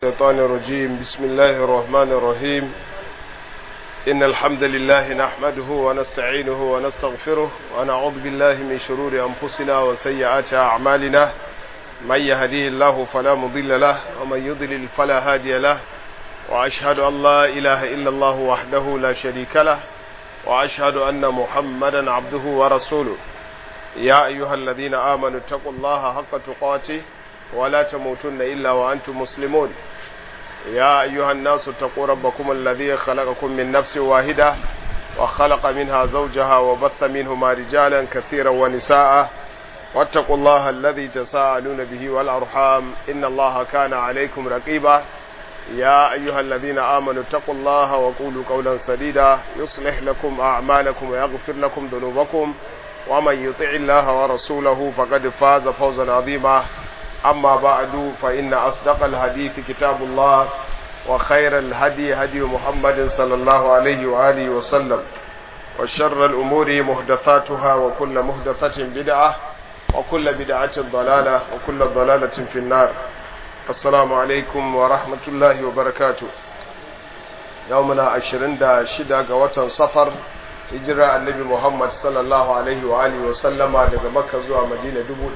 الشيطان الرجيم بسم الله الرحمن الرحيم إن الحمد لله نحمده ونستعينه ونستغفره ونعوذ بالله من شرور أنفسنا وسيئات أعمالنا من يهديه الله فلا مضل له ومن يضلل فلا هادي له وأشهد أن لا إله إلا الله وحده لا شريك له وأشهد أن محمدا عبده ورسوله يا أيها الذين آمنوا اتقوا الله حق تقاته ولا تموتن إلا وأنتم مسلمون يا أيها الناس اتقوا ربكم الذي خلقكم من نفس واحدة وخلق منها زوجها وبث منهما رجالا كثيرا ونساء واتقوا الله الذي تساءلون به والأرحام إن الله كان عليكم رقيبا يا أيها الذين آمنوا اتقوا الله وقولوا قولا سديدا يصلح لكم أعمالكم ويغفر لكم ذنوبكم ومن يطع الله ورسوله فقد فاز فوزا عظيما أما بعد فإن أصدق الحديث كتاب الله وخير الهدي هدي محمد صلى الله عليه وآله وسلم وشر الأمور محدثاتها وكل محدثة بدعة وكل بدعة ضلالة وكل ضلالة في النار السلام عليكم ورحمة الله وبركاته يومنا عشرين دا شدا قوة صفر hijira annabi Muhammad sallallahu alaihi wa alihi wa sallama daga Makka zuwa Madina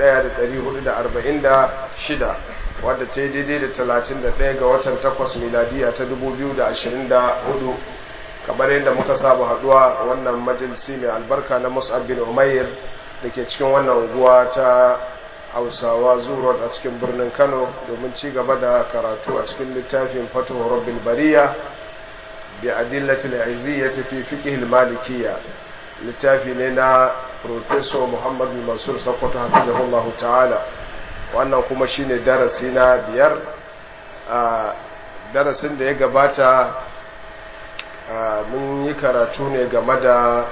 1446 wadda ta yi daidai da 31 ga watan 8 miladiya ta 2024 kamar yadda muka saba haduwa wannan majalisi mai albarka na Mus'ab bin Umair da ke cikin wannan unguwa ta Hausawa Zuro a cikin birnin Kano domin ci gaba da karatu a cikin littafin Fatuhu Rabbil Bariya بأدلة العزية في فقه المالكية littafi ne na Profesor Muhammad bin Mansur Sokoto hafizahullahu ta'ala wannan kuma shine darasi na biyar a darasin da ya gabata mun yi karatu ne game da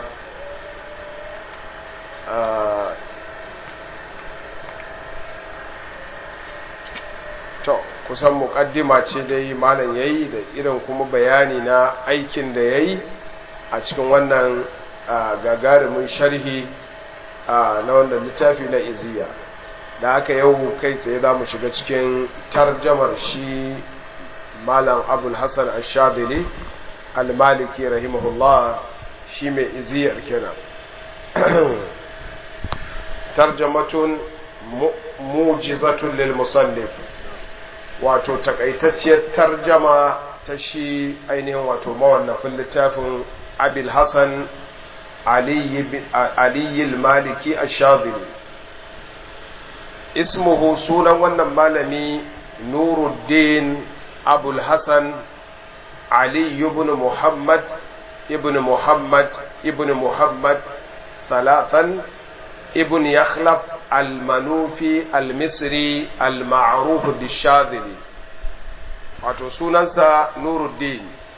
to kusan mukaddima ce dai malam yayi da irin kuma bayani na aikin da yayi a cikin wannan gagarumin sharhi na wannan littafi na iziya da aka yau kai tsaye za mu shiga cikin tarjamar shi malam abul hassan ashadili al-maliki rahimahullah shi mai iziyar kenan tarjamatun mujizatun lil musannif wato takaitacciyar tarjama ta shi ainihin wato mawannafin littafin abil hassan aliyyil maliki ashadili ismuhu sunan wannan malami nuruddin abul hassan ali ibn muhammad ibn muhammad ibn muhammad talatan ibn yakhlaf almanufi almisri alma'ruf bishadili wato sunansa nuruddin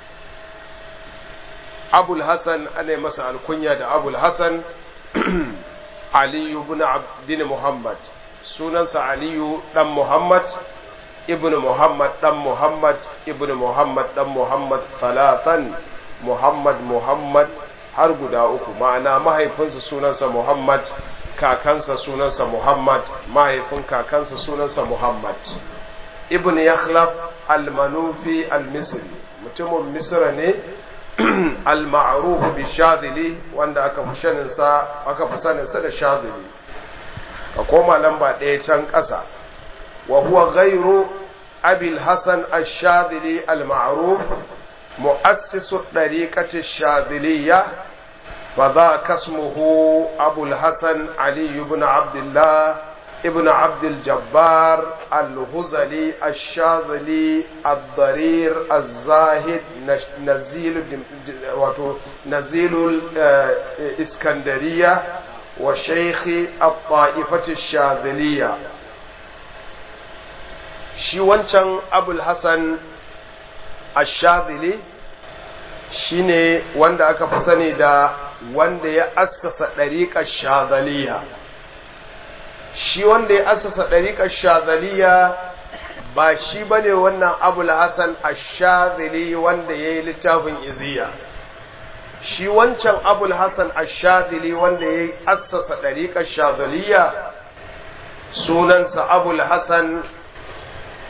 abul hasan ana masa alkunya da abul hasan aliyu bin muhammad sunansa aliyu dan muhammad ibn muhammad dan muhammad ibn muhammad dan muhammad talatan muhammad muhammad har guda uku ma'ana mahaifinsa sunansa muhammad kakansa sunansa Muhammad mahaifin kakansa sunansa Muhammad ibn Yakhlaf al-Manufi al-Misri mutumin Misra ne al-ma'ruf bi Shadili wanda aka fi sanin sa aka fi sanin sa da Shadili ka koma lamba ɗaya can ƙasa wa huwa ghayru Abi al-Hasan ash-Shadili al-ma'ruf mu'assisu tariqati ash-Shadiliyya فذاك اسمه أبو الحسن علي بن عبد الله ابن عبد الجبار الهزلي الشاذلي الضرير الزاهد نزيل نزيل الإسكندرية وشيخ الطائفة الشاذلية shi wancan abul hassan ashadili shine wanda aka fi sani da wanda ya assasa ɗariƙar shazaliya shi wanda ya assasa ɗariƙar shazaliya ba shi ba ne wannan abul hassan ashazili wanda ya yi littafin iziya shi wancan abul hassan ashazili wanda ya assasa ɗariƙar shazaliya sunansa abul hassan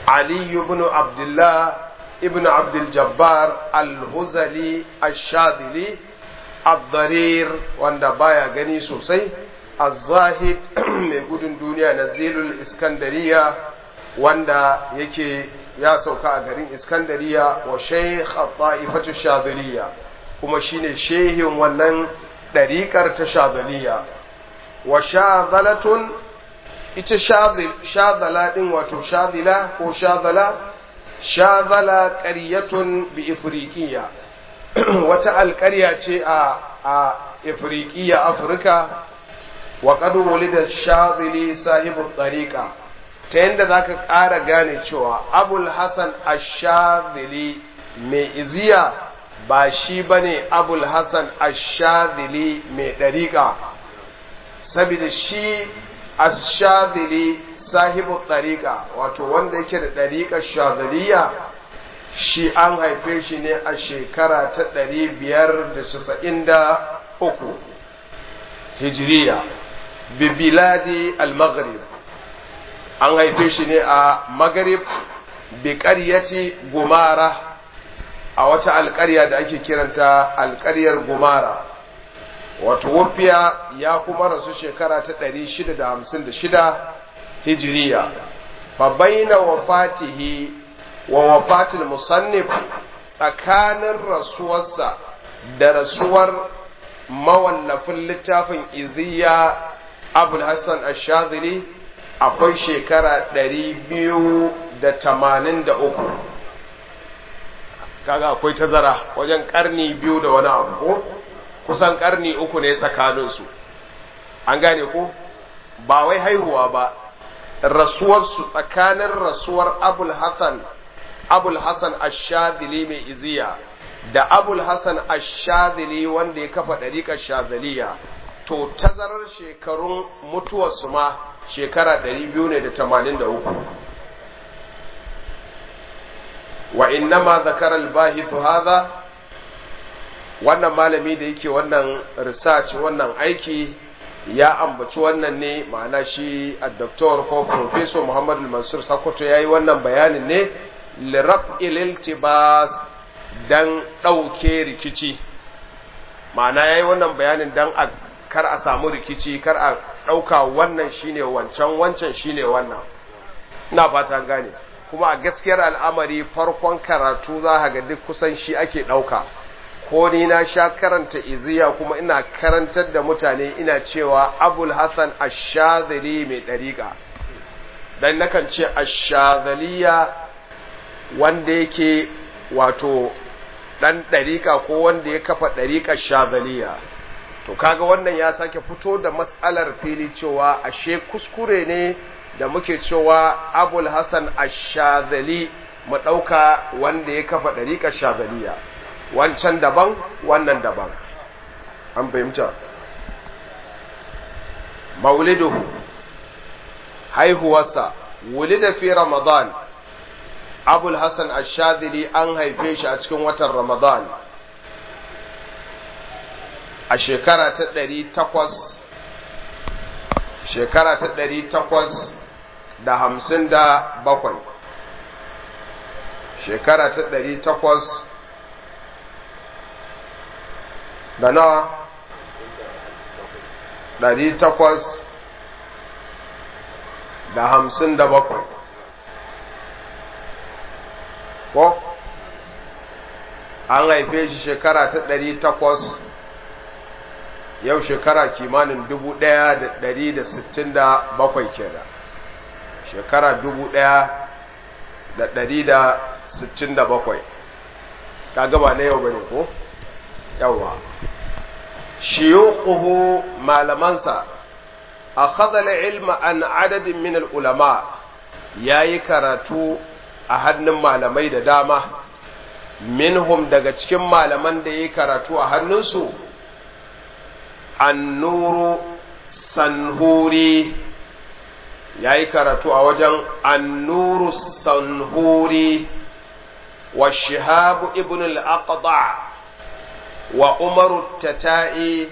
علي بن عبد الله ابن عبد الجبار الهزلي الشاذلي الضرير wanda baya gani sosai الزاهد mai gudun duniya nazilul iskandariya wanda yake ya sauka a garin iskandariya wa sheikh at-ta'ifatu shadhiliya kuma shine shehin wannan ɗariƙar ta shadhiliya wa shadhalatun ita shadhala ɗin wato shadhila ko shadhala shadhala ƙaryatun bi ifriqiya wata alƙarya ce a a ifriqiya afirka wa qad wulida shadhili sahibu tariqa ta yanda zaka ƙara gane cewa abul hasan ash-shadhili mai iziya ba shi bane abul hasan ash-shadhili mai ɗariƙa saboda shi ash-shadhili sahibu tariqa wato wanda yake da ɗariƙar shadhiliya shi an haife shi ne a shekara ta ɗari biyar da casa'in da uku hijiriya bibiladi al-maghrib an haife shi ne a maghrib bi ƙaryati gumara a wata alƙarya da ake kiranta alƙaryar gumara wato wafiya ya kuma rasu shekara ta ɗari shida da hamsin da shida hijiriya fa baina wafatihi wa wafatil musannif tsakanin rasuwarsa da rasuwar mawallafin littafin iziya abul hassan ashadili akwai shekara ɗari biyu da tamanin da uku kaga akwai tazara wajen ƙarni biyu da wani abu ko kusan ƙarni uku ne tsakaninsu an gane ko ba wai haihuwa ba rasuwarsu tsakanin rasuwar abul hassan abul hassan ashadili mai iziya da abul hassan ashadili wanda ya kafa ɗariƙar shazaliya to tazarar shekarun mutuwarsu ma shekara 283 wa innama zakara al-bahithu hadha wannan malami da yake wannan research wannan aiki ya ambaci wannan ne ma'ana shi a doktor ko professor Muhammad Mansur Sakoto yayi wannan bayanin ne liraf'il iltibas dan ɗauke rikici ma'ana yayi wannan bayanin dan a kar a samu rikici kar a ɗauka wannan shine wancan wancan shine wannan ina fata gane kuma a gaskiyar al'amari farkon karatu za ga duk kusan shi ake ɗauka ko ni na sha karanta iziya kuma ina karantar da mutane ina cewa abul hassan ashazali mai ɗariƙa dan nakan ce ashazaliya wanda yake wato ɗan ɗariƙa ko wanda ya kafa ɗariƙar shazaliya to kaga wannan ya sake fito da matsalar fili cewa ashe kuskure ne da muke cewa abul hassan ashazali mu ɗauka wanda ya kafa ɗariƙar shazaliya wancan daban wannan daban an fahimta mauliduhu haihuwarsa wulida fi ramadan abul hassan ashadili an haife shi a cikin watan ramadan a shekara ta ɗari takwas shekara ta ɗari takwas da hamsin da bakwai shekara ta ɗari takwas da nawa ɗari takwas da hamsin da bakwai ko an haife shi shekara ta ɗari takwas yau shekara kimanin dubu ɗaya da ɗari da sittin da bakwai kenan shekara dubu ɗaya da ɗari da sittin da bakwai ta gaba na yau bane ko yawa shiyuquhu malamansa akhadha al-ilma an adadin min al-ulama yayi karatu a hannun malamai da dama minhum daga cikin malaman da yayi karatu a hannunsu annuru sanhuri yayi karatu a wajen annuru sanhuri wa shihab ibn al-aqda' وعمر التتائي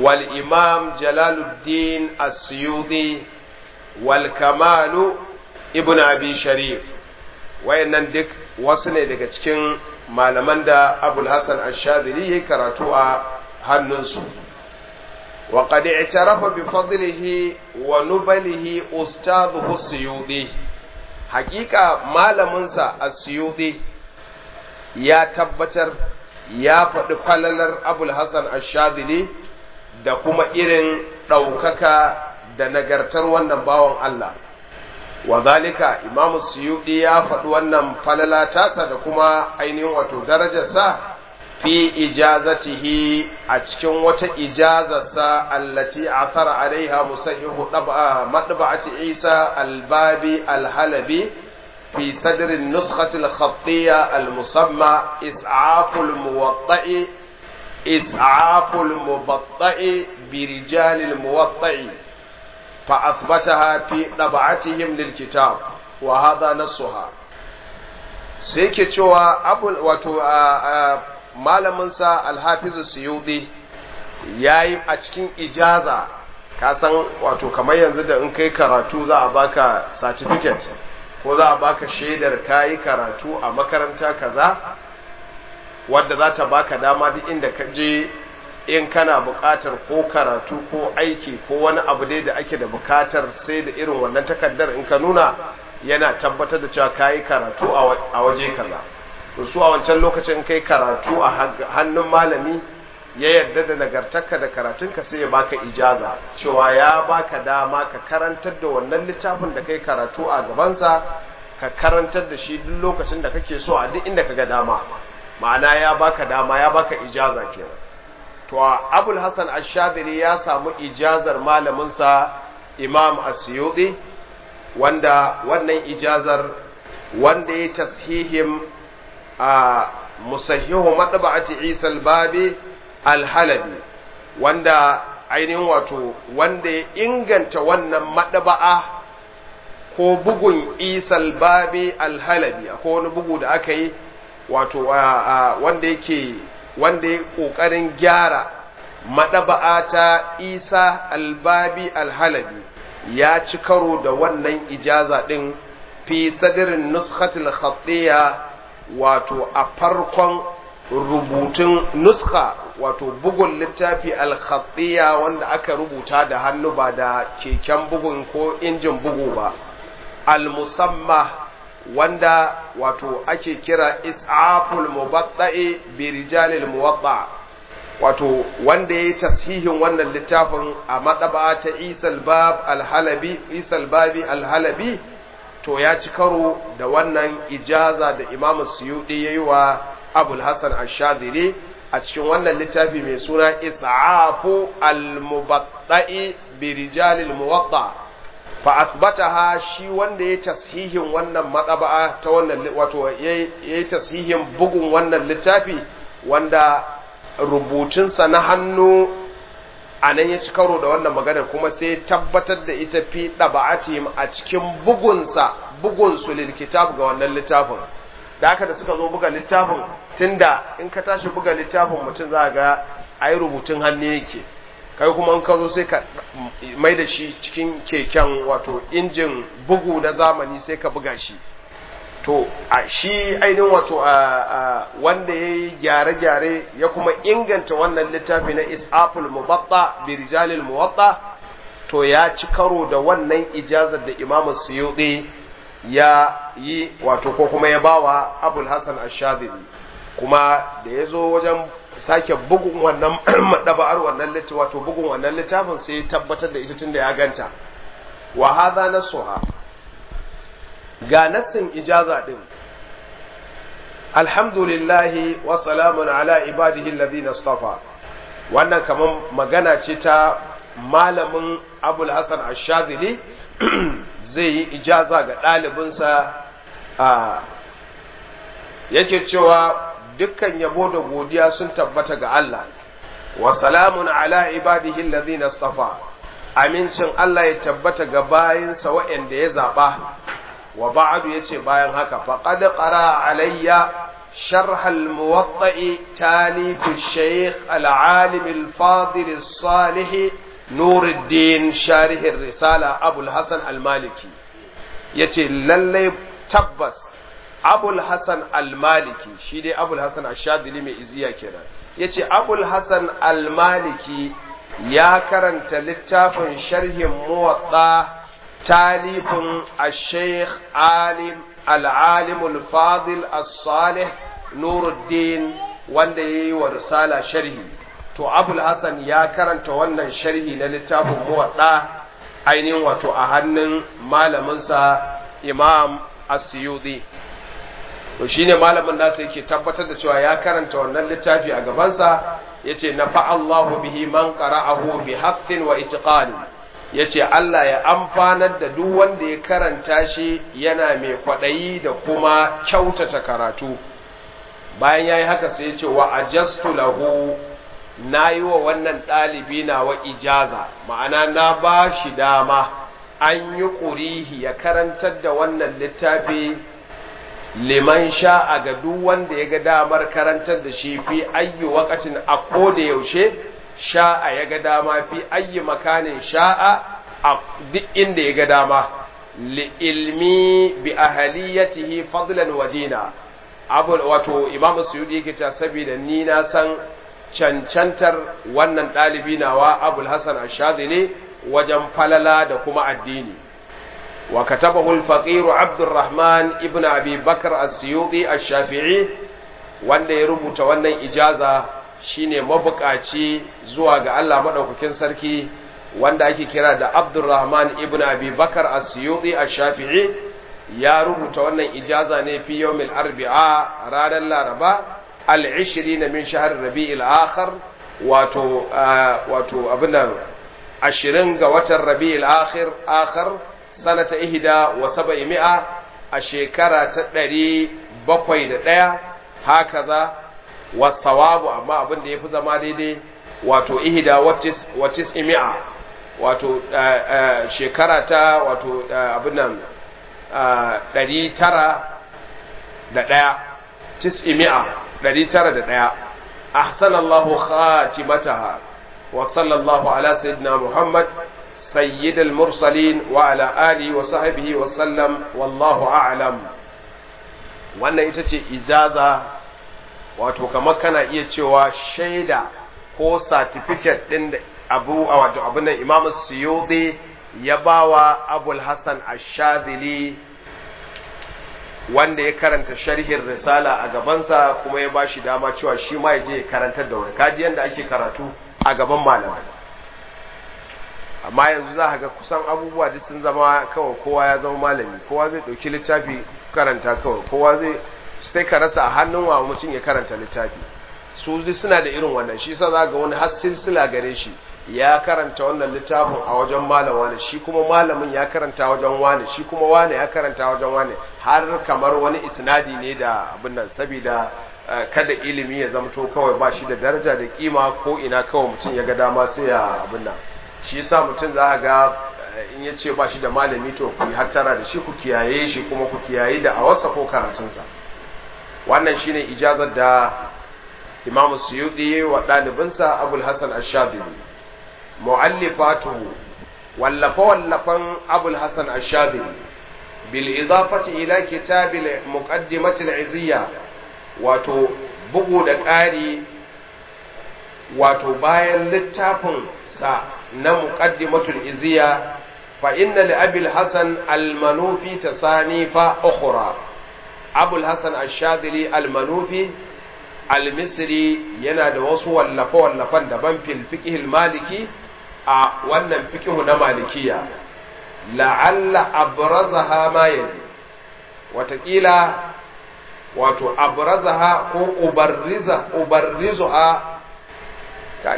والإمام جلال الدين السيوطي والكمال ibn abi sharif wayannan duk wasu ne daga cikin malaman da abul hasan ash-shadhili yayi karatu a hannunsu wa qad i'tarafa bi fadlihi wa nubalihi ustadhuhu suyudi hakika malaminsa as-suyudi ya tabbatar ya faɗi falalar abul hasan ash-shadhili da kuma irin ɗaukaka da nagartar wannan bawan Allah wa zalika imam suyudi ya faɗi wannan falala tasa da kuma ainihin wato darajarsa fi ijazatihi a cikin wata ijazarsa allati athara alaiha musayyihu madba'ati isa albabi alhalabi fi sadr an-nuskhah al-khattiyya al-musamma is'af al-muwatta'i is'af al-mubatta'i bi rijal al-muwatta'i فأثبتها في طبعتهم للكتاب وهذا نصها sai ke cewa abul wato malaminsa alhafizu suyudi ya yi a cikin ijaza ka san wato kamar yanzu da in kai karatu za a baka certificate ko za a baka shaidar kayi karatu a makaranta kaza wadda za ta baka dama duk inda ka je in kana buƙatar ko karatu ko aiki ko wani abu dai da ake da buƙatar sai da irin wannan takardar in ka nuna yana tabbatar da cewa kayi karatu a waje kaza to su a wancan lokacin kai karatu a hannun malami ya yarda da nagartarka da karatunka sai ya baka ijaza cewa ya baka dama ka karantar da wannan littafin da kai karatu a gabansa ka karantar da shi duk lokacin da kake so a duk inda ka ga dama ma'ana ya baka dama ya baka ijaza kenan to abul hasan ash-shadili ya samu ijazar malaminsa imam asyudi wanda wannan ijazar wanda ya tashihim a musahhihu madba'ati isa al-babi al-halabi wanda ainihin wato wanda ya inganta wannan madaba'a ko bugun isa al-babi al-halabi akwai wani bugu da aka yi wato wanda yake wanda ya ƙoƙarin gyara maɗaba'a ta isa albabi alhalabi ya ci karo da wannan ijaza ɗin fi sadirin nuskatul khattiya wato a farkon rubutun nuska wato bugun littafi alkhattiya wanda aka rubuta da hannu ba da keken bugun ko injin bugu ba al-musamma wanda wato ake kira is'aful mubatta'i bi rijalil muwatta wato wanda yayi tashihin wannan littafin a madaba ta Isal Bab al-Halabi Isal Babi al-Halabi to ya ci karo da wannan ijaza da Imam Suyudi yayi wa Abul Hasan Ash-Shadhili a cikin wannan littafi mai suna Is'afu al-Mubatta'i bi rijalil muwatta fa asbataha shi wanda ya tashihin wannan matsaba'a ta wannan wato yayi tashihin bugun wannan littafi wanda rubutunsa na hannu a nan ya ci karo da wannan magana kuma sai tabbatar da ita fi ɗaba'atihim a cikin bugunsa bugunsu lil kitab ga wannan littafin da haka da suka zo buga littafin tunda in ka tashi buga littafin mutum za ga ai rubutun hannu yake kai kuma in ka zo sai ka mai da shi cikin keken wato injin bugu na zamani sai ka buga shi to a shi ainihin wato a wanda ya yi gyare-gyare ya kuma inganta wannan littafi na is'aful mubatta bi rijalil muwatta to ya ci karo da wannan ijazar da imamu suyuɗi ya yi wato ko kuma ya bawa abul hasan ash-shadili kuma da ya zo wajen sake bugun wannan madaba'ar wannan littafin wato bugun wannan littafin sai tabbatar da ita tunda ya ganta wa hadha nasuha ga nassin ijaza din alhamdulillahi wa salamun ala ibadihi alladhina istafa wannan kaman magana ce ta malamin abul hasan ash-shadhili zai yi ijaza ga ɗalibinsa a yake cewa dukkan yabo da godiya sun tabbata ga Allah wa salamun ala ibadihi alladhina istafa amincin Allah ya tabbata ga bayinsa waɗanda ya zaɓa wa ba'adu yace bayan haka faqad qara alayya sharh al-muwatta'i talif al-shaykh al-alim al-fadil as-salih نور الدين شارح الرسالة أبو الحسن المالكي yace lalle tabbas abul hasan al-maliki shi dai abul hasan ash-shadili mai iziya kenan yace abul hasan al-maliki ya karanta littafin sharhin muwatta talifin al-sheikh alim al-alim al-fadil as-salih nuruddin wanda yayi wa risala sharhi to abul hasan ya karanta wannan sharhi na littafin muwatta ainihin wato a hannun malaminsa imam as-suyuti to shine malamin nasa yake tabbatar da cewa ya karanta wannan littafi a gabansa yace nafa Allahu bihi man qara'ahu bi haqqin wa itqan yace Allah ya amfanar da duk wanda ya karanta shi yana mai kwadayi da kuma kyautata karatu bayan yayi haka sai yace wa ajastu lahu nayi wa wannan dalibi na wa ijaza ma'ana na ba shi dama an yi ƙurihi ya karantar da wannan littafi liman sha'a ga duk wanda ya ga damar karantar da shi fi ayyu waqatin a koda yaushe sha'a ya ga dama fi ayyu makanin sha'a a duk inda ya ga dama li ilmi bi ahaliyatihi fadlan wa dina abu wato imamu suyudi yake cewa saboda ni na san cancantar wannan ɗalibi nawa abul hasan ashadili wajen falala da kuma addini وكتبه الفقير عبد الرحمن ابن أبي بكر السيوطي الشافعي wanda ya rubuta wannan ijaza shine mabukaci zuwa ga Allah madaukakin sarki wanda ake kira da Abdurrahman ibn Abi Bakar as-Suyuti ash-Shafi'i ya rubuta wannan ijaza ne fi yawmil arbi'a ranar Laraba al-20 min shahr Rabi'il akhir wato wato abinan 20 ga watan Rabi'il akhir akhir sanata ihda wa saba'i mi'a a shekara ta ɗari bakwai da ɗaya haka za wa sawabu amma abin da ya fi zama daidai wato ihda wa tis'i mi'a wato shekara ta wato abin nan ɗari tara da ɗaya tis'i mi'a ɗari tara da ɗaya ahsanallahu khatimataha wa sallallahu ala sayyidina muhammad سيد المرسلين وعلى آله وصحبه وسلم والله أعلم wannan ita ce izaza wato kamar kana iya cewa shaida ko certificate ɗin da abu a wato abin nan imam suyudi ya bawa abul hassan ashazili wanda ya karanta sharhin risala a gabansa kuma ya ba shi dama cewa shi ma ya je ya karantar da wani kaji yadda ake karatu a gaban malamai amma yanzu za ga kusan abubuwa duk sun zama kawai kowa ya zama malami kowa zai ɗauki littafi karanta kawai kowa zai sai ka rasa a hannun wa mutum ya karanta littafi su duk suna da irin wannan shi sa za ga wani har silsila gare shi ya karanta wannan littafin a wajen malam wani shi kuma malamin ya karanta wajen wani shi kuma wani ya karanta wajen wani har kamar wani isnadi ne da abin nan saboda kada ilimi ya zamto kawai ba shi da daraja da kima ko ina kawai mutum ya ga dama sai ya abin nan shi yasa mutum za a ga in ya ce ba shi da malami to ku hattara da shi ku kiyaye shi kuma ku kiyaye da awarsa ko karatunsa wannan shine ijazar da imam suyudi wa ɗalibinsa abul hasan ashadili mu'allifatuhu wallafa wallafan abul hasan ashadili bil idafati ila kitabil muqaddimatil iziyya wato bugu da ƙari wato bayan littafin sa na muqaddimatul iziya fa inna li abil hasan al-manufi tasanifa ukhra abul hasan ash-shadili al-manufi al-misri yana da wasu wallafa wallafan daban fil fiqh al-maliki a wannan fiqh na malikiya la'alla abrazaha ma yali watakila wato abrazaha ko ubarriza ubarrizuha kai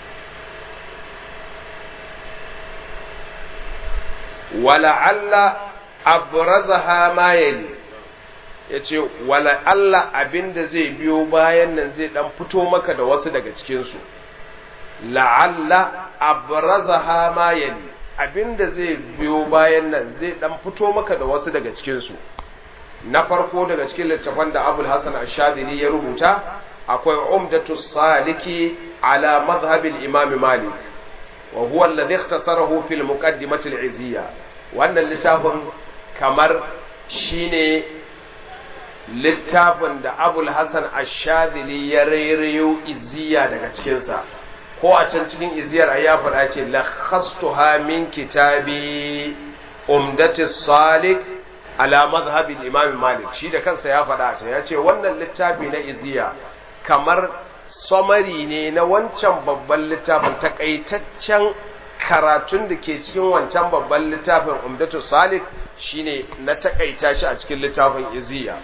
wala'alla abrazaha ma yali yace wala'alla abinda zai biyo bayan nan zai dan fito maka da wasu daga cikin su la'alla abrazaha ma yali abinda zai biyo bayan nan zai dan fito maka da wasu daga cikin su na farko daga cikin littafan da Abul Hasan Ash-Shadili ya rubuta akwai Umdatu Saliki ala madhhab al-Imam Malik wa huwa alladhi ikhtasarahu fi al-muqaddimah al-iziyya wannan littafin kamar shine littafin da abul hassan ashadili ya rairayo iziya daga cikinsa ko a can cikin iziyar a ya faɗa ce lakhastuha min kitabi umdati salik ala mazhabin imam malik shi da kansa ya faɗa a ya ce wannan littafi na iziya kamar samari ne na wancan babban littafin takaitaccen karatun da ke cikin wancan babban littafin umdatu salik shine na takaita shi a cikin littafin iziya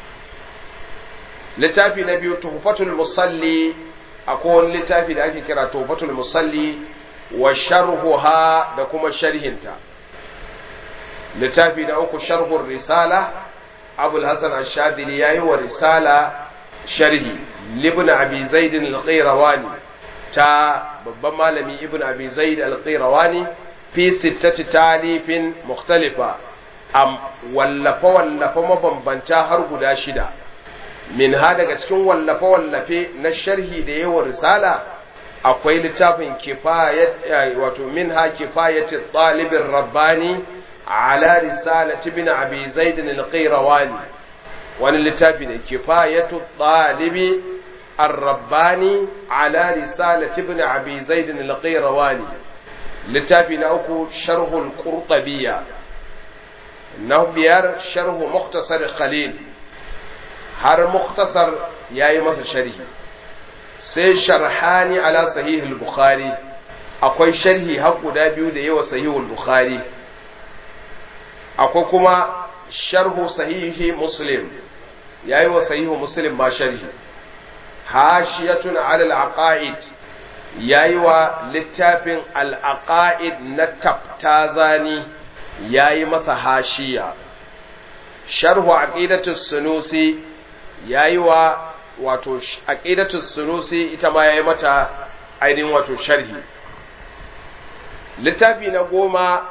littafi na biyu tuhfatul musalli akwai wani littafi da ake kira tuhfatul musalli wa sharhuha da kuma sharhinta littafi na uku sharhur risala abul hasan ash-shadili yayi wa risala sharhi libn abi zaid al-qayrawani ta babban malami ibn abi zaid al-qayrawani fi sittati talifin mukhtalifa am wallafa wallafa mabambanta har guda shida min ha daga cikin wallafe wallafe na sharhi da yawa risala akwai littafin kifayat wato min ha kifayat talibin rabbani ala risalati ibn abi zaid al-qayrawani wani littafi ne kifayatu talibi الرباني على رسالة ابن أبي زيد القيرواني littafi na uku sharhul qurtabiyya na biyar sharhu muktasar khalil har muktasar yayi masa sharhi sai sharhani ala sahih al-bukhari akwai sharhi har guda biyu da yawa sahih al-bukhari akwai kuma sharhu sahihi muslim yayi wa sahihu muslim ma sharhi hashiyatun ala al-aqaid yayi wa littafin al-aqaid na taftazani yayi masa hashiya sharhu aqidatus sunusi yayi wa wato aqidatus sunusi ita ma yayi mata ainihin wato sharhi littafi na goma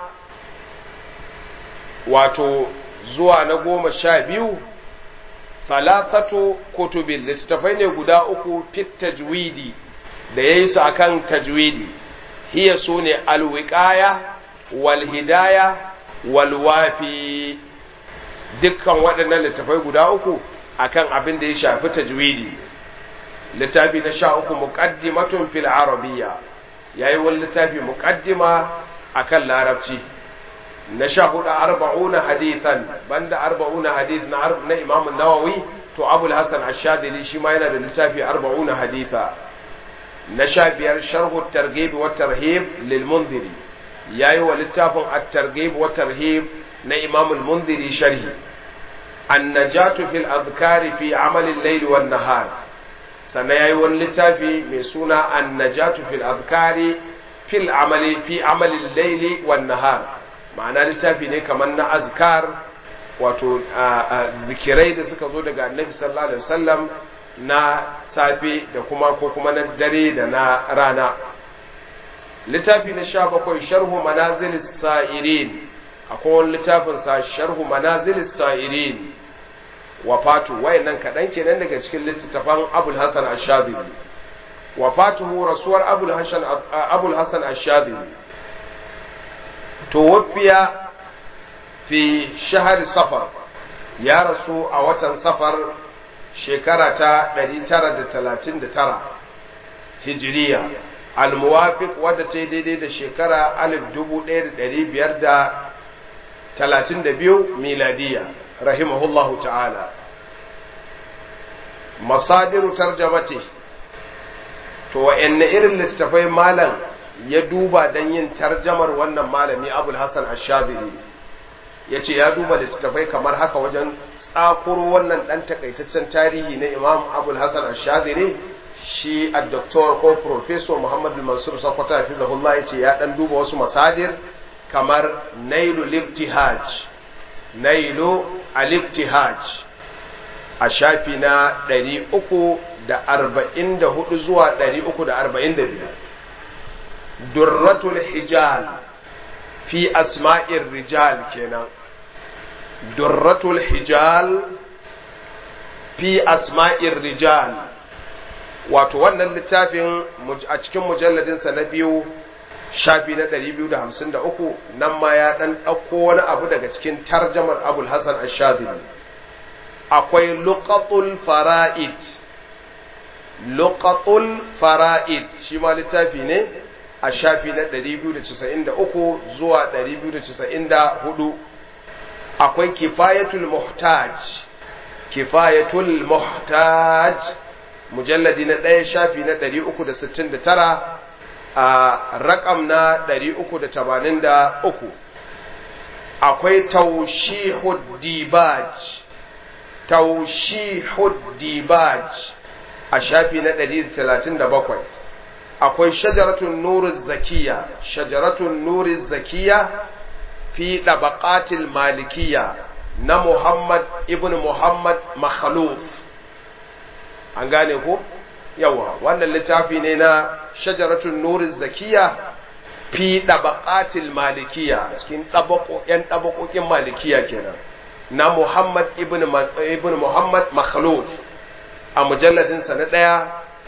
wato zuwa na goma sha biyu talatatu kutubin littattafai ne guda uku fit tajwidi da ya yi su akan tajwidi hiya su ne alwiƙaya walhidaya walwafi dukkan waɗannan littattafai guda uku akan abin da ya shafi tajwidi littafi na sha uku muqaddimatun fil arabiyya yayi wani littafi muqaddima akan larabci na sha hudu arba'una hadithan banda arba'una hadith na na imam nawawi to abul hasan ash-shadili shi ma yana da littafi arba'una haditha na sha biyar sharhu targhib wa tarhib lil mundhiri yayi wa littafin at-targhib wa tarhib na imam al-mundhiri sharhi an-najatu fil adhkari fi amal al-layl wan nahar sannan yayi wani littafi mai suna an-najatu fil adhkari fil amali fi amal al-layl wan nahar ma'ana littafi ne kamar na azkar wato zikirai da suka zo daga annabi sallallahu alaihi wasallam na safe da kuma ko kuma na dare da na rana littafi na sha bakwai sharhu manazilis sa'irin akwai wani littafin sa sharhu manazilis sa'irin wafatu wayannan kaɗan kenan daga cikin littattafan abul hasan ash-shadili wafatuhu rasuwar abul hasan abul hasan ash-shadili توفي في شهر صفر يا رسول a watan safar shekara ta 939 hijiriya almuwafiq wadda ta yi daidai da shekara 1532 miladiya rahimahullahu ta'ala masadiru tarjamati to wa'anne irin littafai malam ya duba don yin tarjamar wannan malami abul hassan ashazili ya ce ya duba littattafai kamar haka wajen tsakuro wannan ɗan takaitaccen tarihi na imam abul hassan ashazili shi a doktor ko professor muhammad mansur sakwata ya fi zahullah ya ce ya ɗan duba wasu masadir kamar nailu liftihaj nailu aliftihaj a shafi na 344 zuwa 345 durratul hijal fi asma'ir rijal kenan durratul hijal fi asma'ir rijal wato wannan littafin a cikin mujalladinsa na biyu shafi na 253 nan ma ya dan ɗauko wani abu daga cikin tarjamar abul hasan ash-shadili akwai luqatul fara'id luqatul fara'id shi ma littafi ne a shafi na 293 zuwa 294 akwai kifayatul muhtaj kifayatul muhtaj mujalladi na ɗaya shafi na 369 a rakam na 383 akwai taushihud dibaj taushihud dibaj a shafi na 137 akwai shajaratun nurin zakiya shajaratun nurin zakiya fi ɗabaƙatil malikiya na muhammad ibn muhammad makhaluf an gane ko yawa wannan littafi ne na shajaratun nurin zakiya fi ɗabaƙatil malikiya cikin ɗabaƙoƙin ɗabaƙoƙin malikiya kenan na muhammad ibn, ibn muhammad makhaluf a mujalladinsa na ɗaya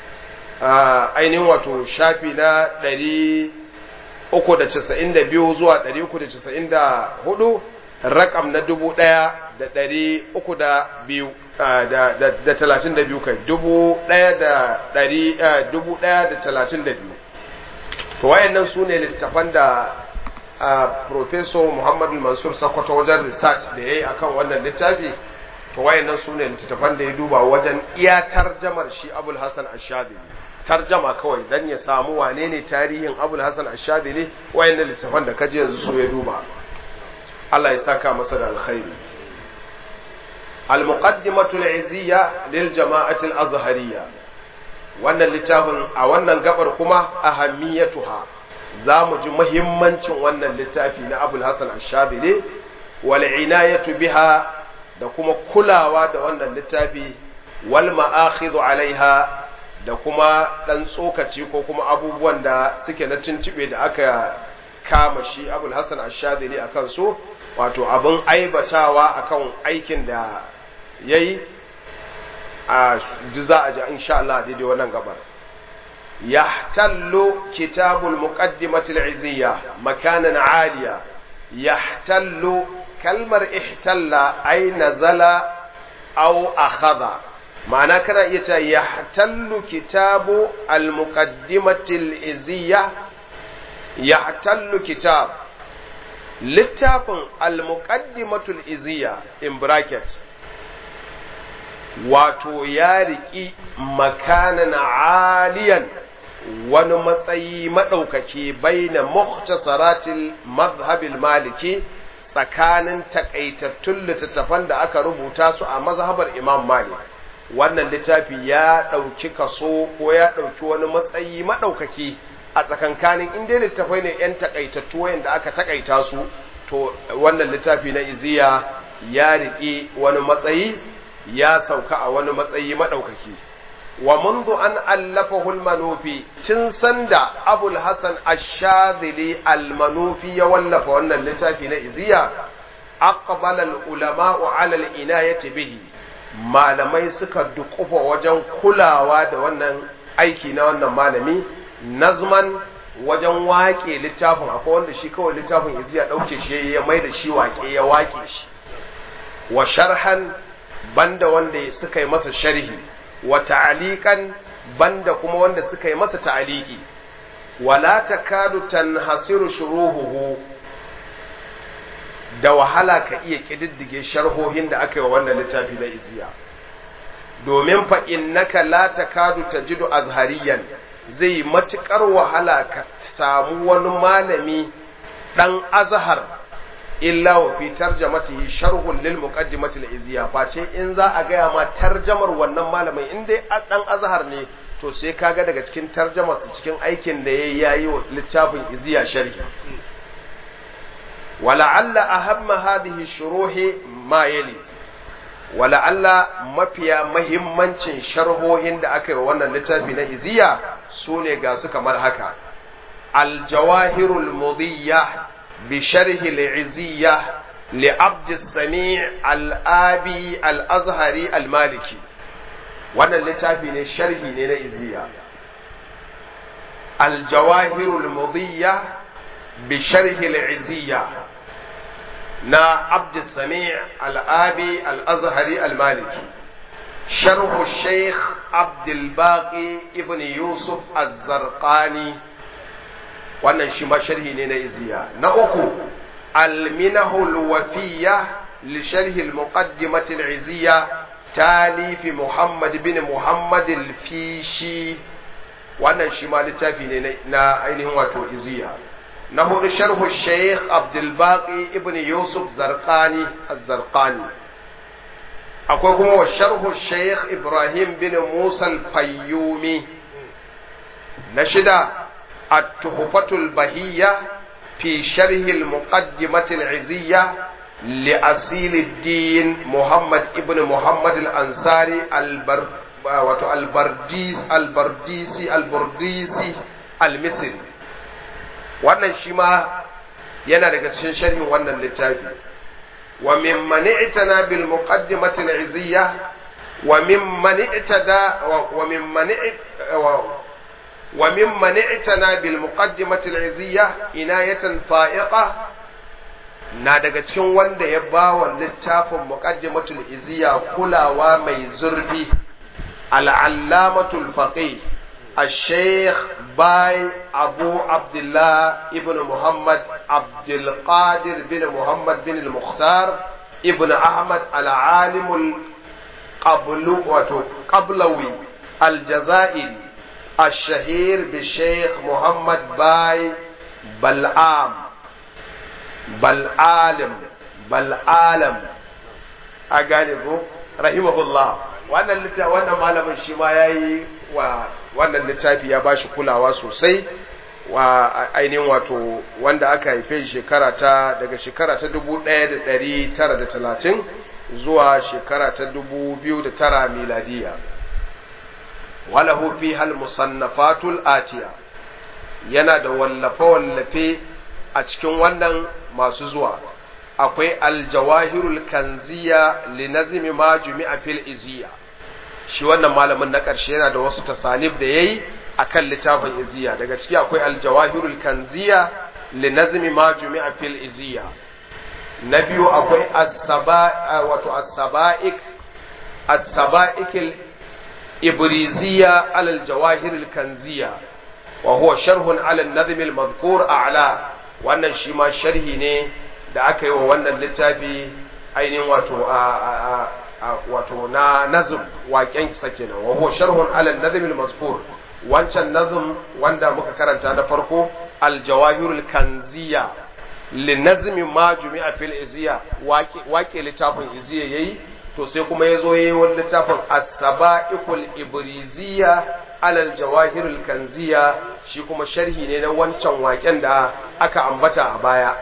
ainihin wato shafi na ɗari uku da casa'in da biyu zuwa ɗari uku da casa'in da hudu rakam na dubu ɗaya da ɗari uku da biyu da talatin da biyu kai dubu ɗaya da ɗari dubu ɗaya da talatin da biyu to wayannan su ne littafan da Professor Muhammadu Mansur Sakwato wajen research da ya yi akan wannan littafi to wayannan su ne littattafan da ya duba wajen iya tarjamar shi abul hasan ashadili tarjama kawai dan ya samu wane ne tarihin abul hasan ashadili wayannan littattafan da kaji yanzu su ya duba Allah ya saka masa da alkhairi al-muqaddimatu al-izziya lil jama'ati al-azhariyya wannan littafin a wannan gabar kuma ahammiyatuha za mu ji muhimmancin wannan littafi na abul hasan ashadili wal inayatu biha da kuma kulawa da wannan littafi wal ma'akhidhu alaiha da kuma dan tsokaci ko kuma abubuwan da suke na tuntube da aka kama shi Abul Hassan Ash-Shadili akan su wato abin aibatawa akan aikin da yayi a za a ji insha Allah daidai wannan gabar yahtallu kitabul muqaddimatil iziyya makanan aliya yahtallu kalmar ihtalla ai nazala aw akhadha ma'ana kana iya ta yahtallu kitabu al-muqaddimati al-iziyya yahtallu kitab littafin al-muqaddimatu al-iziyya in bracket wato ya riki makanan aliyan wani matsayi maɗaukaki bai na muhtasaratil mazhabil maliki tsakanin takaitattun littattafan da aka rubuta su a mazhabar imam malik wannan littafi ya ɗauki kaso ko ya ɗauki wani matsayi maɗaukaki a tsakankanin inda littafai ne 'yan takaitattu wayanda aka takaita su to wannan littafi na iziya ya riƙe wani matsayi ya sauka a wani matsayi maɗaukaki wa mundu an allafahu al-manufi tun sanda abul hasan ash-shadhili al-manufi ya wallafa wannan littafi na iziya aqbala al-ulama'u 'ala al-inayati bihi malamai suka dukufa wajen kulawa da wannan aiki na wannan malami nazman wajen waƙe littafin akwai wanda shi kawai littafin iziya ɗauke shi ya mai da shi waƙe ya waƙe shi wa sharhan banda wanda suka yi masa sharhi wa ta'aliqan banda kuma wanda suka yi masa ta'aliki wala takadu tanhasiru shuruhuhu da wahala ka iya kididdige sharhohin da aka yi wa wannan littafi na iziya domin fa innaka la takadu tajidu azhariyan zai matukar wahala ka samu wani malami dan azhar illa wa fi tarjamatihi sharhun lil muqaddimati al iziya face in za a gaya ma tarjamar wannan malamin in dai dan azhar ne to sai kaga daga cikin tarjamar su cikin aikin da yayi yayi wa littafin iziya sharhi ولعل أهم هذه الشروح ما يلي ولعل mafiya mahimmancin sharhohin da aka yi wa wannan littafi na iziya su ne ga su kamar haka aljawahirul mudiyya bi sharhi al-iziyya li abd sami al-abi al-azhari al-maliki wannan littafi ne sharhi ne na iziya aljawahirul mudiyya bi sharhi al-iziyya na abd sami al-abi al-azhari al-maliki sharh al-shaykh abd al-baqi ibn yusuf az-zarqani wannan shi ma sharhi ne na iziya na uku al-minahu al-wafiyya li sharhi al-muqaddimah al-iziyya talifi muhammad bin muhammad al-fishi wannan shi ma littafi ne na ainihin wato iziya na hudu sharhu shaykh abdulbaqi ibn yusuf zarqani az-zarqani akwai kuma wa sharhu shaykh ibrahim bin musa al-fayyumi na shida at-tuhfatul bahiyya fi sharh al-muqaddimah al-iziyya لأصيل الدين محمد ابن محمد الأنصاري البر wato albardis albardisi albardisi almisri wannan shi ma yana daga cikin sharhin wannan littafi wa mimman i'tana bil muqaddimati al-iziyya wa mimman i'tada wa mimman wa mimman i'tana bil muqaddimati al-iziyya inayatan fa'iqa na daga cikin wanda ya ba wa littafin muqaddimatul iziya kulawa mai zurfi العلامة الفقيه الشيخ باي أبو عبد الله ابن محمد عبد القادر بن محمد بن المختار ابن أحمد العالم القبل قبلوي الجزائري الشهير بالشيخ محمد باي بلعام بلعالم بلعالم أقالبه رحمه الله wannan littafi wannan malamin shi ma yayi wa wannan littafi ya bashi kulawa sosai wa ainihin wato wanda aka haife shekara ta daga shekara ta 1930 zuwa shekara ta 2009 miladiya walahu fi hal musannafatul atiya yana da wallafe wallafe a cikin wannan masu zuwa akwai aljawahirul kanziya li nazmi ma jumi'a fil iziya shi wannan malamin na ƙarshe yana da wasu tasanif da yayi akan littafin iziya daga ciki akwai aljawahirul kanziya li nazmi ma jumi'a fil iziya na biyu akwai as-saba wato as-saba'ik as-saba'ik ibriziya ala aljawahirul kanziya wa huwa sharhun ala an-nazm al-madhkur a'la wannan shi ma sharhi ne da aka yi wa wannan littafi ainihin wato a wato na nazm waƙen sa kenan wa huwa sharhun ala nazm al-mazkur wancan nazm wanda muka karanta na farko al-jawahirul kanziya li nazm ma jumi'a fil iziya waƙe littafin iziya yayi to sai kuma yazo yayi wani littafin as-saba'iqul ibriziya ala al-jawahirul kanziya shi kuma sharhi ne na wancan waƙen da aka ambata a baya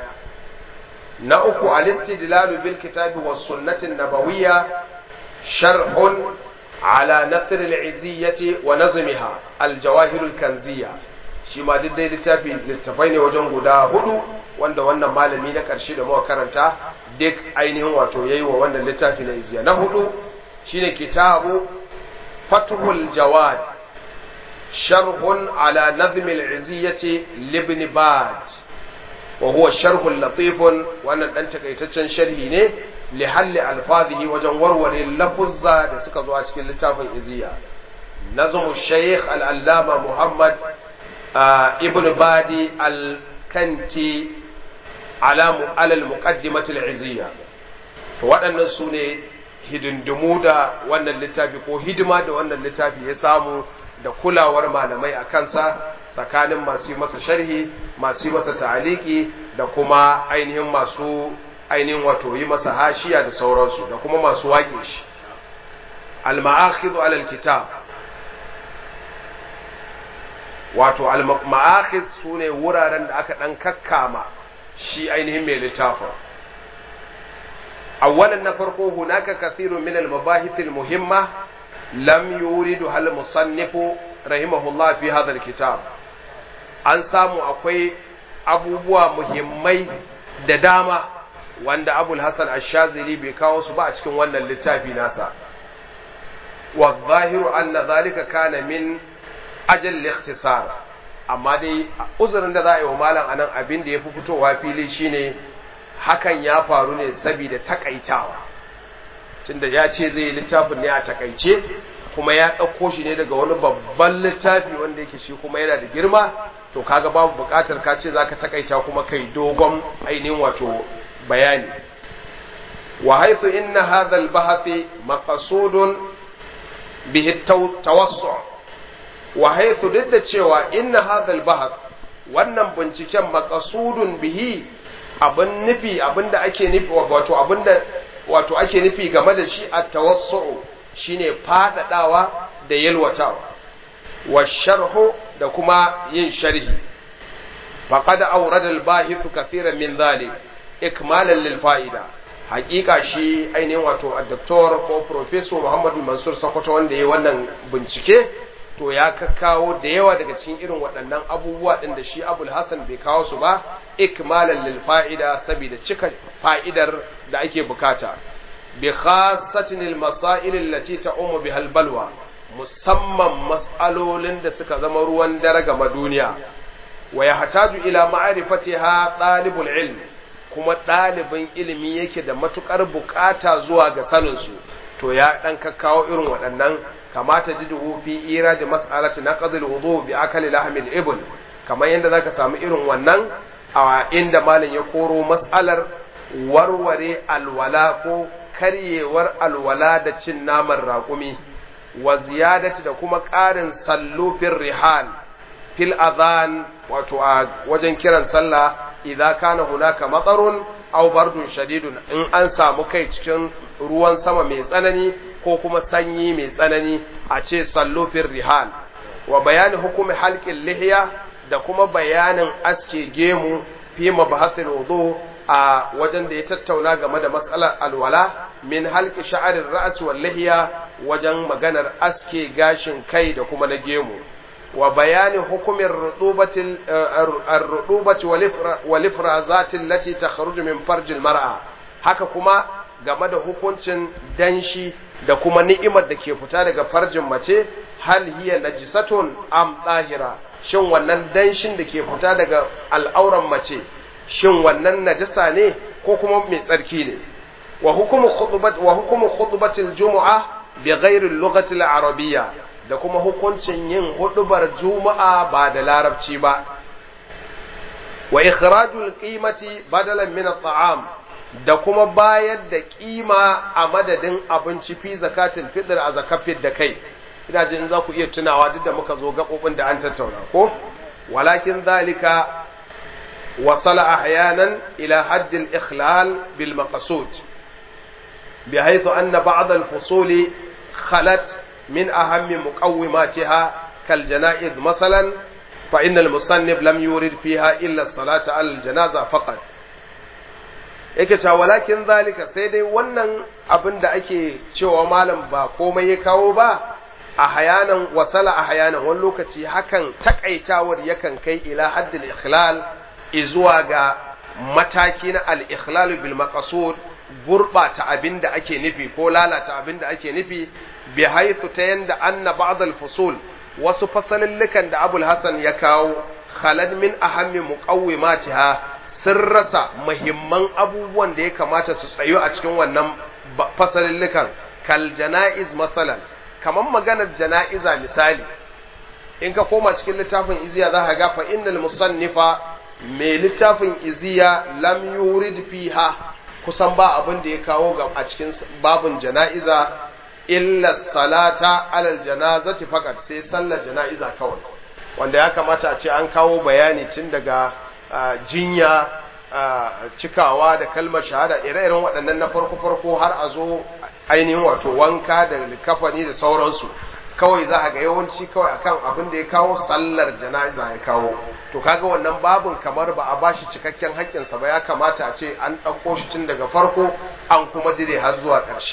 na uku al-istidlalu bil kitabi was sunnati nabawiyya sharhun ala nasr al-iziyyati wa nazmiha al-jawahir al-kanziyya shi ma duk dai littafi littafai ne wajen guda hudu wanda wannan malami na karshe da muka karanta duk ainihin wato yayi wa wannan littafi na iziya na hudu shine kitabu fathul jawad sharhun ala nazm al-iziyyati libni bad وهو شرح لطيف wannan dan takaitaccen sharhi ne li halli alfazihi wajen warware lafuzza da suka zo a cikin littafin iziya nazmu shaykh al-allama muhammad ibn badi al-kanti ala al-muqaddimat al-iziya to waɗannan su ne hidindimu da wannan littafi ko hidima da wannan littafi ya samu da kulawar malamai a kansa tsakanin masu masa sharhi masu yi masa ta'aliki da kuma ainihin masu ainihin wato yi masa hashiya da sauransu da kuma masu waƙe shi al-ma'akhidhu alal kitab wato al-ma'akhidh sune wuraren da aka dan kakkama shi ainihin mai littafin awwalan na farko hunaka kathirun min al-mabahith al-muhimma lam yuridu hal musannifu rahimahullah fi hadha al-kitab an samu akwai abubuwa muhimmai da dama wanda abul hasan ash-shazili bai kawo su ba a cikin wannan littafi nasa wa zahiru anna zalika kana min ajal al-ikhtisar amma dai uzurin da za a yi wa malam anan abin da ya fi fitowa fili shine hakan ya faru ne saboda takaitawa tunda ya ce zai yi littafin ne a takaice kuma ya ɗauko shi ne daga wani babban littafi wanda yake shi kuma yana da girma to kaga babu buƙatar ka ce za ka takaita kuma kai dogon ainihin wato bayani wa haithu inna hadha al-bahth maqsudun bihi tawassu wa haithu duk da cewa inna hadha al-bahth wannan binciken maqsudun bihi abin nufi abinda ake nufi wato abinda wato ake nufi game da shi at-tawassu shine fadadawa da yalwatawa wa sharhu da kuma yin sharhi faqad awrada al-bahith kathiran min dhalik ikmalan lil fa'ida haƙiƙa shi ainihin wato al-doktor ko professor Muhammadu Mansur Sokoto wanda yayi wannan bincike to ya kakkawo da yawa daga cikin irin waɗannan abubuwa ɗin da shi Abul Hassan bai kawo su ba ikmalan lil fa'ida saboda cika fa'idar da ake bukata bi khassatin al masail allati ta'ummu biha al balwa musamman mas'alolin da suka zama ruwan dare ga duniya wa yahtaju ila ma'rifatiha talibul ilm kuma ɗalibin ilimi yake da matukar bukata zuwa ga sanin su to ya dan kakkawo irin waɗannan kamata jiduhu fi ira da mas'alati naqd al-wudu bi akali lahmil ibn kamar yadda zaka samu irin wannan a inda malam ya koro mas'alar warware alwala ko karyewar alwala da cin naman raƙumi wa ziyadati da kuma ƙarin sallufin rihal fil adhan wato a wajen kiran sallah idza kana hunaka matsarun aw bardun shadidun in an samu kai cikin ruwan sama mai tsanani ko kuma sanyi mai tsanani a ce sallofin rihal wa bayani hukumi halƙin lihiya da kuma bayanin aske gemu fi mabahasil wudu a wajen da ya tattauna game da matsalar alwala min halki sha'arin ra'as wal lihiya wajen maganar aske gashin kai da kuma na gemu wa bayani hukumin rudubatil ar-rudubati wal ifrazati allati takhruju min farjil mar'a haka kuma game da hukuncin danshi da kuma ni'imar da ke fita daga farjin mace hal hiya najisatun am tahira shin wannan danshin da ke fita daga al'auran mace shin wannan najasa ne ko kuma mai tsarki ne wa hukumu khutbat wa hukumu khutbatil jumu'a bi ghairi al-lughati al-arabiyya da kuma hukuncin yin hudubar juma'a ba da larabci ba wa ikhrajul qimati badalan min at-ta'am da kuma bayar da kima a madadin abinci fi zakatul fitr a zakafin da kai ina jin za ku iya tunawa duk da muka zo gabobin da an tattauna ko walakin zalika wasala ahyanan ila hadd al-ikhlal bil maqsud بحيث أن بعض الفصول خلت من أهم مقوماتها كالجنائز مثلا فإن المصنف لم يورد فيها إلا الصلاة على الجنازة فقط yake cewa walakin zalika sai dai wannan abin da ake cewa malam ba komai ya kawo ba a hayanan wasala a hayanan wani lokaci hakan takaitawar yakan kai ila haddil ikhlal izuwa ga mataki na al-ikhlal bil maqsud gurbata abin da ake nufi ko lalata abin da ake nufi bi haythu ta yanda anna ba'd al-fusul wasu fasalillukan da Abul Hasan ya kawo khalad min ahammi muqawwimatiha sun rasa muhimman abubuwan da ya kamata su tsayo a cikin wannan fasalillukan kal janaiz masalan kaman maganar janaiza misali in ka koma cikin littafin iziya za ka ga fa innal musannifa mai littafin iziya lam yurid fiha kusan ba abin da ya kawo ga a cikin babun jana'iza illa salata alal janazati fakat sai sallar jana'iza kawai wanda ya kamata a ce an kawo bayani tun daga jinya cikawa da kalmar shahada ire-iren waɗannan na farko-farko har a zo ainihin wato wanka da likafani da sauransu kawai za a ga yawanci kawai akan abin da ya kawo sallar jana'iza ya kawo to kaga wannan babun kamar ba a bashi cikakken haƙƙinsa ba ya kamata a ce an ɗauko shi tun daga farko an kuma dire har zuwa ƙarshe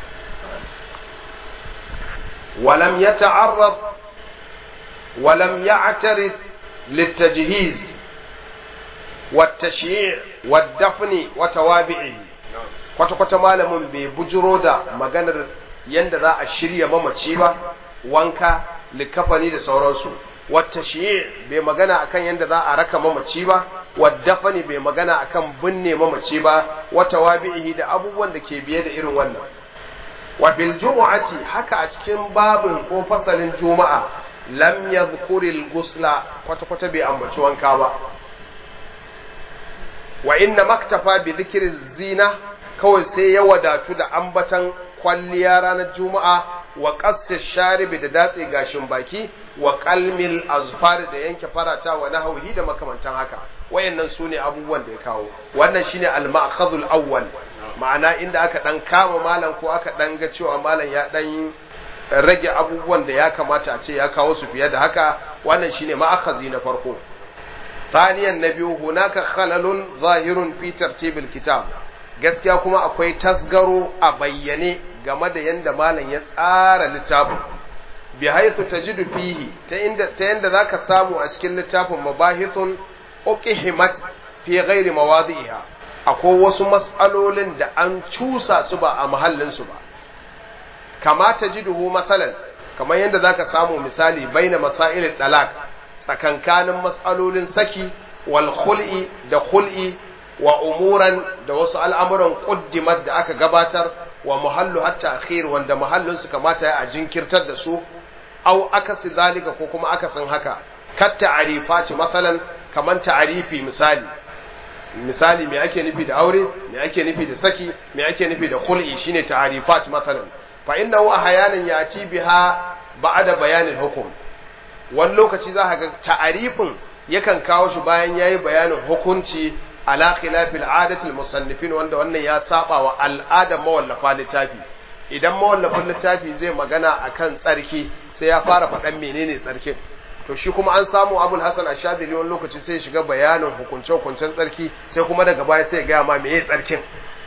walam ya ta'arrab walam ya atarid littajhiz والتشييع والدفن وتوابعه kwata-kwata malamin bai bujiro da maganar yadda za a shirya mamaci ba wanka likafani da sauransu wata shi'i bai magana akan yadda za a raka mamaci ba waddafani bai magana akan binne mamaci ba wata wabi'ihi da abubuwan da ke biye da irin wannan wa bil jumu'ati haka a cikin babin ko fasalin juma'a lam yadhkuri al ghusla kwata kwata bai ambaci wanka ba wa inna maktafa bi dhikri zina kawai sai ya wadatu da ambatan kwalliya ranar juma'a wa qassi sharibi da datse gashin baki wa qalmil azfar da yanke farata wa nahwihi da makamantan haka wayannan sune abubuwan da ya kawo wannan shine al-ma'khadhul awwal ma'ana inda aka dan kama malam ko aka dan ga cewa malam ya dan rage abubuwan da ya kamata a ce ya kawo su fiye da haka wannan shine ma'akhazi na farko ثانيا نبي هناك خلل ظاهر في ترتيب الكتاب gaskiya kuma akwai tasgaro a bayyane game da yanda malam ya tsara littafin bi haythu tajidu fihi ta inda ta yanda zaka samu a cikin littafin mabahithun uqihimat fi ghairi mawadi'iha akwai wasu mas'alolin da an cusa su ba a mahallin su ba kama tajiduhu masalan kamar yanda zaka samu misali baina masail talaq tsakankanin mas'alolin saki wal khul'i da khul'i wa umuran da wasu al'amuran quddimat da aka gabatar wa muhallu hatta akhir wanda muhallin su kamata ya a jinkirtar da su au akasi zalika ko kuma akasin haka kat ta'rifati masalan kaman ta'rifi misali misali me ake nufi da aure me ake nufi da saki me ake nufi da khul'i shine ta'rifat masalan fa innahu ahyanan yati biha ba'da bayanin hukum wani lokaci za ka ga ta'arifin yakan kawo shi bayan yayi bayanin hukunci ala khilafil adatil musannifin wanda wannan ya saba wa al'adar mawallafa littafi idan mawallafin littafi zai magana akan tsarki sai ya fara faɗan menene tsarkin to shi kuma an samu abul hasan ashadili wani lokaci sai shiga bayanin hukunce hukuncen tsarki sai kuma daga baya sai ya gaya ma meye tsarkin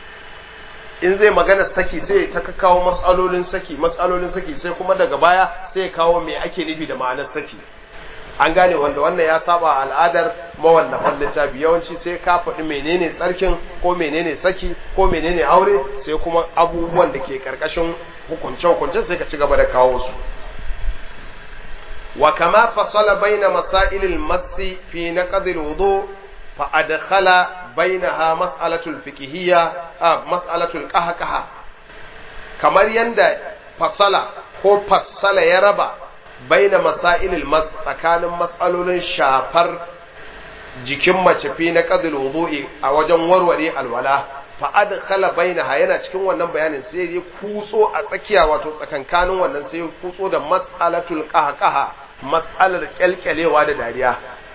in zai magana saki sai ta kawo matsalolin saki matsalolin saki sai kuma daga baya sai ya kawo me ake nufi da ma'anar saki an gane wanda wannan ya saba al'adar mawallafan littafi yawanci sai ka faɗi menene tsarkin ko menene saki ko menene aure sai kuma abubuwan da ke karkashin hukunce hukuncen sai ka ci gaba da kawo su wa kama fasala baina masailil masi fi naqd al-wudu fa adkhala bainaha mas'alatul fiqhiyya a mas'alatul qahqaha kamar yanda fasala ko fassala ya raba baina masailil mas tsakanin mas'alolin shafar jikin mace fi na qadil wudu'i a wajen warware alwala fa adkhala bainaha yana cikin wannan bayanin sai ya kutso a tsakiya wato tsakankanin wannan sai ya kutso da mas'alatul qahqaha mas'alar kyalkyalewa da dariya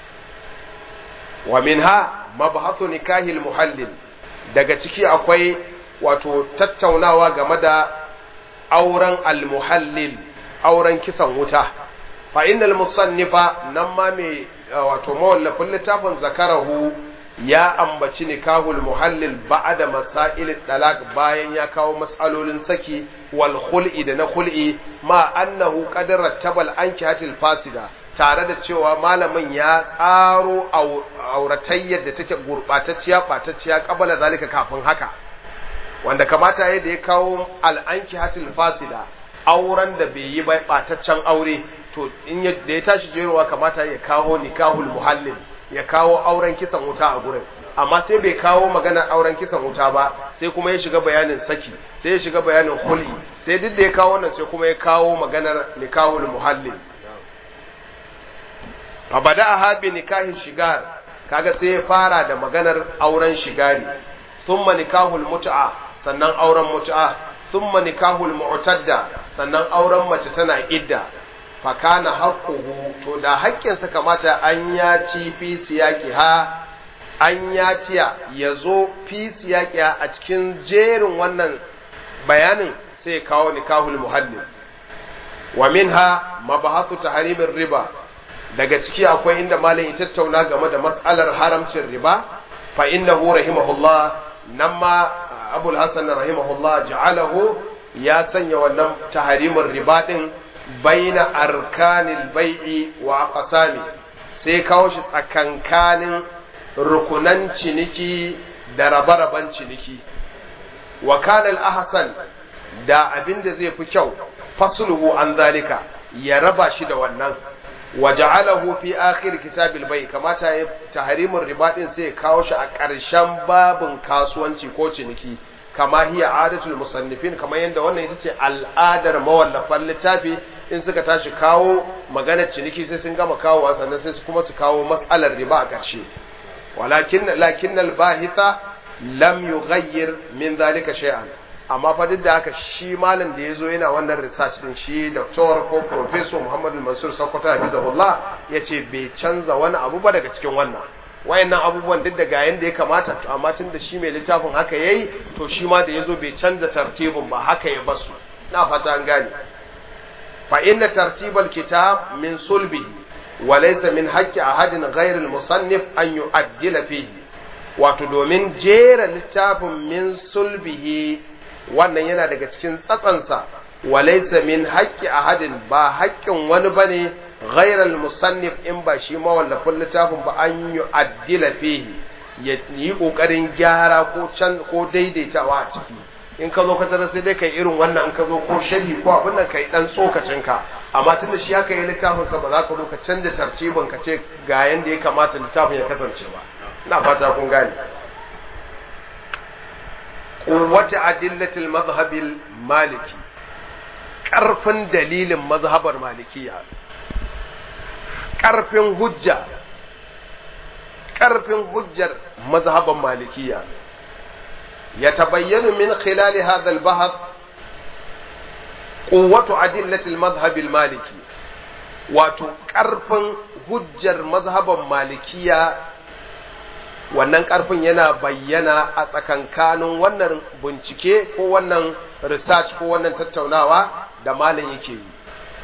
wa minha mabhathu nikahil muhallil daga ciki akwai wato tattaunawa game da auren almuhallil auren kisan wuta fa innal musannifa nan ma mai wato mawallafin littafin zakarahu ya ambaci nikahul muhallil ba'da masail talaq bayan ya kawo mas'alolin saki wal khul'i da na khul'i ma annahu qad rattabal ankihatil fasida tare da cewa malamin ya tsaro auratayyar da take gurbatacciya batacciya kabala zalika kafin haka wanda kamata yayin da ya kawo al-ankihatil fasida auren da bai yi ba bataccen aure to in da ya tashi jerowa kamata ya kawo nikahul muhallil ya kawo auren kisan wuta a gurin amma sai bai kawo maganar auren kisan wuta ba sai kuma ya shiga bayanin saki sai ya shiga bayanin hul'i sai duk da ya kawo wannan sai kuma ya kawo maganar nikahul muhallil fa bada'aha bi nikahin shigar kaga sai ya fara da maganar auren shigari thumma nikahul mut'a sannan auren mut'a thumma nikahul mu'tadda sannan auren mace tana idda fa kana haqquhu to da haƙƙinsa kamata an ya ci fi siyaqiha an ya ciya yazo fi siyaqiha a cikin jerin wannan bayanin sai kawo nikahul muhallil wa minha mabahathu tahrimir riba daga ciki akwai inda malam ya tattauna game da mas'alar haramcin riba fa innahu rahimahullah nan ma abul hasan rahimahullah ja'alahu ya sanya wannan tahrimin riba din baina arkanil bai'i wa aqsami sai kawo shi tsakankanin rukunan ciniki da rabe-raben ciniki wa kana al-ahsan da abinda zai fi kyau fasluhu an zalika ya raba shi da wannan wa ja'alahu fi akhir kitabil bai kamata ya tahrimur riba din sai ya kawo shi a ƙarshen babin kasuwanci ko ciniki kama hiya adatul musannifin kamar yadda wannan ita ce al'adar mawallafan littafi in suka tashi kawo maganar ciniki sai sun gama kawo sannan sai kuma su kawo matsalar riba a ƙarshe walakin lakin al-bahitha lam yughayyir min zalika shay'an amma fa duk da haka shi malam da yazo yana wannan research din shi doctor ko professor Muhammadu Mansur Sokoto Hafizahullah yace bai canza wani abu ba daga cikin wannan wayannan abubuwan duk da ga yanda ya kamata to amma tun da shi mai littafin haka yayi to shi ma da yazo bai canza tartibin ba haka ya basu na fata an gane fa inna tartibal kitab min sulbi wa laysa min haqqi ahadin ghayr al musannif an yu'addila fihi wato domin jera littafin min sulbihi wannan yana daga cikin tsatsansa wa laysa min haqqi ahadin ba haƙƙin wani bane غير المصنف in ba shi mawallafin littafin ba an yi addila fihi ya yi kokarin gyara ko can ko daidaitawa a ciki in ka zo ka tarar sai dai kai irin wannan in ka zo ko sharhi ko abin nan kai dan tsokacin ka amma tunda shi haka yi littafin sa ba za ka zo ka canja tartibin ka ce ga yanda ya kamata littafin ya kasance ba ina fata kun gane quwwati adillatil madhhabil maliki karfin dalilin mazhabar malikiya ƙarfin hujja ƙarfin hujjar mazhaban malikiya ya tabayyanu min khilali hadha al-bahath quwwatu adillati al-madhhab al-maliki wato ƙarfin hujjar mazhaban malikiya wannan ƙarfin yana bayyana a tsakankanin wannan bincike ko wannan research ko wannan tattaunawa da malam yake yi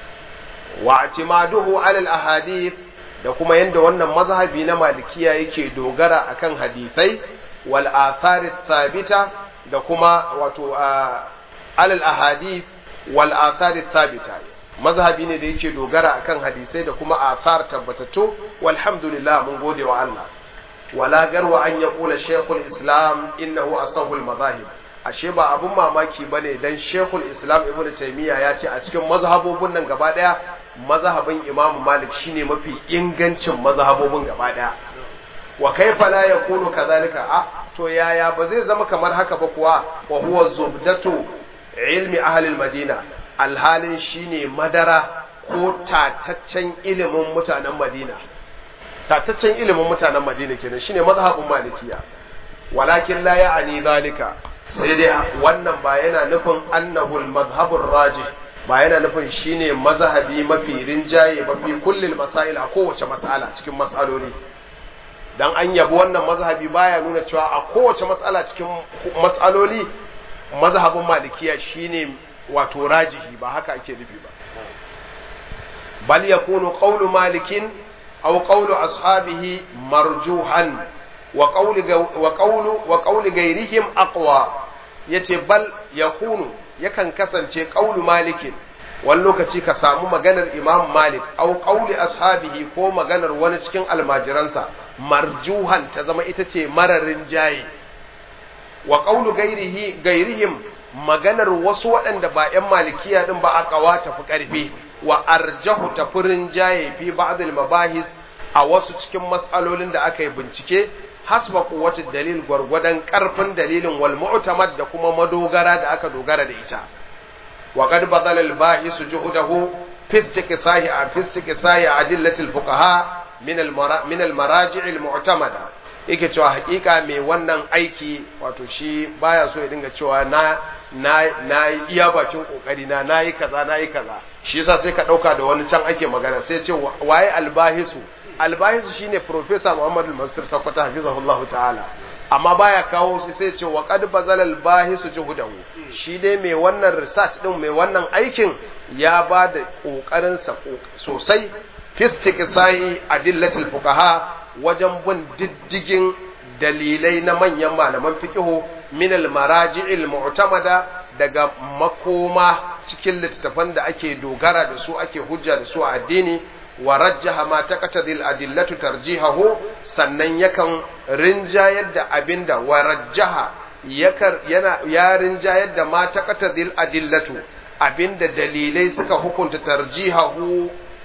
wa atimaduhu alal ahadith da kuma yanda wannan mazhabi na malikiya yake dogara akan hadithai wal athari thabita da kuma wato alal ahadith wal athari thabita mazhabi ne da yake dogara akan hadisai da kuma athar tabbatattu walhamdulillah mun gode wa Allah wala garwa an yaqula shaykhul islam innahu asahul madahib ashe ba abun mamaki bane dan shaykhul islam ibnu taymiya ya ce a cikin mazhabobin nan gaba daya mazhabin imam malik shine mafi ingancin mazhabobin gaba daya wa kaifa la yakunu kadhalika a to yaya ba zai zama kamar haka ba kuwa wa huwa zubdatu ilmi ahli madina alhalin shine madara ko tataccen ilimin mutanen madina tataccen ilimin mutanen madina kenan shine mazhabin malikiya walakin la ya'ani zalika sai dai wannan ba yana nufin annahul mazhabur rajih ba yana nufin shine mazhabi mafi rinjaye mafi kullil masail a kowace mas'ala cikin mas'aloli dan an yabi wannan mazhabi baya nuna cewa a kowace mas'ala cikin mas'aloli mazhabin malikiya shine wato rajihi ba haka ake nufi ba bal yakunu qawlu malikin aw qawlu ashabihi marjuhan wa qawlu wa qawlu wa qawlu ghayrihim aqwa yace bal yakunu yakan kasance qawlu malikin wani lokaci ka samu maganar imam malik au qauli ashabihi ko maganar wani cikin almajiransa marjuhan ta zama ita ce mararin jaye wa qawlu gairihi gairihim maganar wasu waɗanda ba ‘yan malikiya ɗin ba a ƙawa tafi ƙarfi wa arjahu tafurin jaye fi ba'dil mabahis a wasu cikin matsalolin da aka yi bincike hasba quwwati dalil gwargwadon ƙarfin dalilin wal mu'tamad da kuma madogara da aka dogara da ita wa qad badala al bahisu juhudahu fi istiqsahi fi istiqsahi adillati al fuqaha min al min al maraji' al mu'tamada yake cewa hakika mai wannan aiki wato shi baya so ya dinga cewa na na na iya bakin kokari na nayi kaza nayi kaza shi yasa sai ka dauka da wani can ake magana sai ce waye albahisu albahisu shine professor Muhammad al-Mansur Sakwata hafizahullahu ta'ala amma baya kawo shi sai ce wa qad bazal albahisu juhudahu shi dai mai wannan research din mai wannan aikin ya ba da kokarin sa sosai fistiqsai adillatul fuqaha wajen bin diddigin dalilai na manyan malaman fiqihu min al-maraji'il mu'tamada daga makoma cikin littattafan da ake dogara da su ake hujja da su a addini wa rajjaha ma taqtadil adillatu tarjihahu sannan yakan rinjayar da abinda wa rajjaha yakar yana ya rinjayar da ma taqtadil adillatu abinda dalilai suka hukunta tarjihahu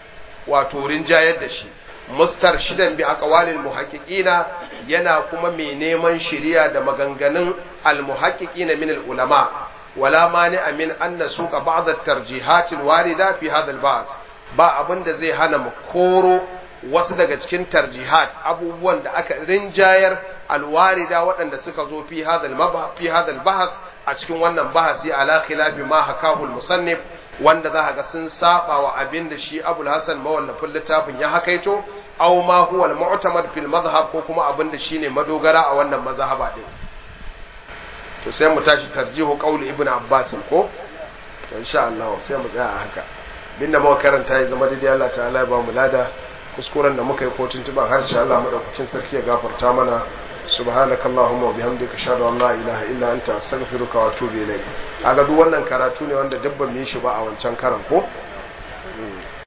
wato rinjayar da shi mustar shidan bi aqwalil muhaqqiqina yana kuma mai neman shiriya da maganganun al muhaqqiqina min al ulama wala mani amin an nasuka ba'd at tarjihat al warida fi hadha al ba'th ba abinda zai hana mu koro wasu daga cikin tarjihat abubuwan da aka rinjayar alwarida waɗanda suka zo fi hadal fi hadal bahas a cikin wannan bahasi ala khilafi ma hakahu musannif wanda za ga sun saba wa abin da shi Abul Hasan mawallafin littafin ya hakaito aw ma huwa al-mu'tamad fil madhhab ko kuma abin da shine madogara a wannan mazhaba din to sai mu tashi tarjihu qauli ibn Abbas ko to insha Allah sai mu tsaya a haka binda muka karanta ya zama daidai Allah ta'ala ya ba mu lada kuskuren da muka yi ko tuntuban harshe Allah madaukakin sarki ya gafarta mana subhanaka allahumma wa bihamdika ashhadu an la ilaha illa anta astaghfiruka wa atubu ilayk kaga duk wannan karatu ne wanda dabban mu yi shi ba a wancan karan ko